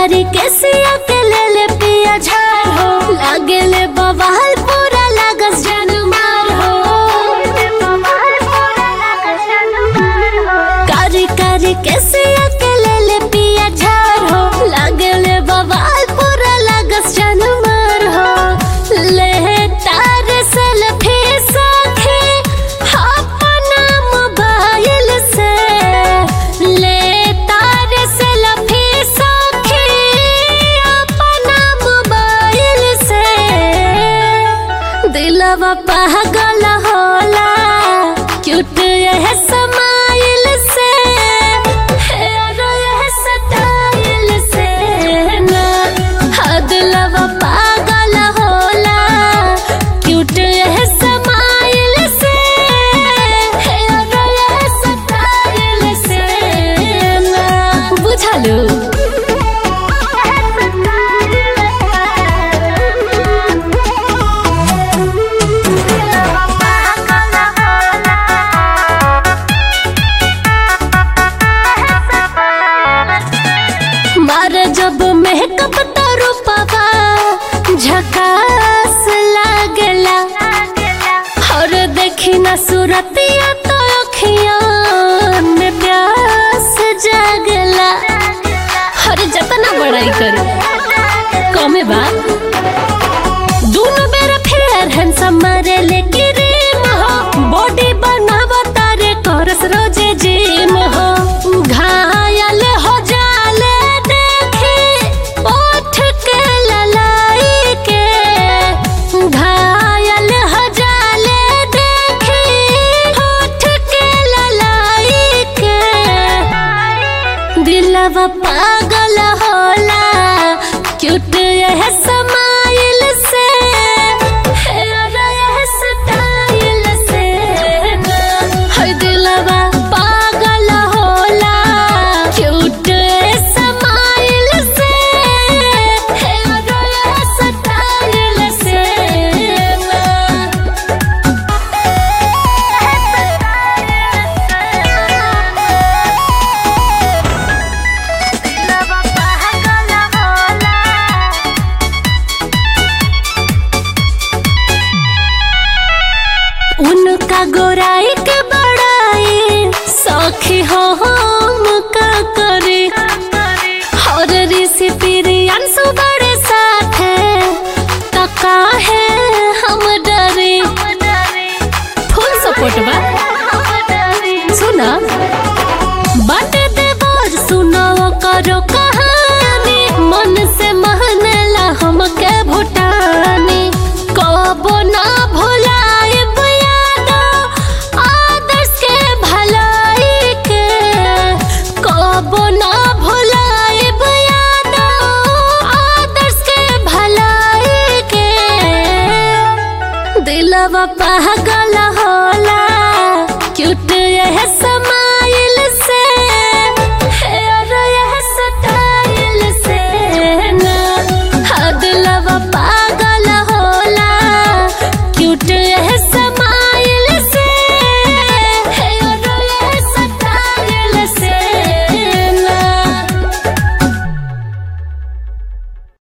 कारी के सिया के ले ले पिया झार हो लागे ले बवाल पूरा लागस जन मार हो कारी कारी के सिया के ले ले पिया झार हो लागे ले बवाल पूरा लागस जन मार हो ले तार सेल्फी साथे अपना मोबाइल से ले तार सेल्फी साथे अपना मोबाइल से दिलवा पागल होला क्यूट यह समाइल से हेयर यह स्टाइल से ना हाँ दिलवा पागल होला क्यूट यह समाइल से हेयर यह स्टाइल से ना बुझलू मारे जब मेकअप तो रूपवा झकास लागला और देखी ना सूरतिया तो अखिया में प्यास जागला हर जतना बड़ाई करू कमे बा दोनों बेर फेयर हैंडसम मारे लेके रीम हो बॉडी बनावा तारे करस रोजे जिम हो घायल हो जाले देखी ओठ के ललाई के घायल हो जाले देखी ओठ के ललाई के दिलवा पागल होला क्यूट यह समाइल से हेयर यह स्टाइल से है दिलवा पागल होला क्यूट समाइल से हेयर यह स्टाइल से उनका गोराई के बड़ाई सखी हो हम का करे और ऋषि प्रियांशु बड़े साथ है तो काहे हम डरे फुल सपोर्ट बा सुना बट देवर सुनो करो कहानी मन से महनेला हमके भूटानी कबो ना भुलाए यादो आदर्श के भलाई के कबो ना भुलाए यादो आदर्श के भलाई के दिलवा पागल होला क्यूट यह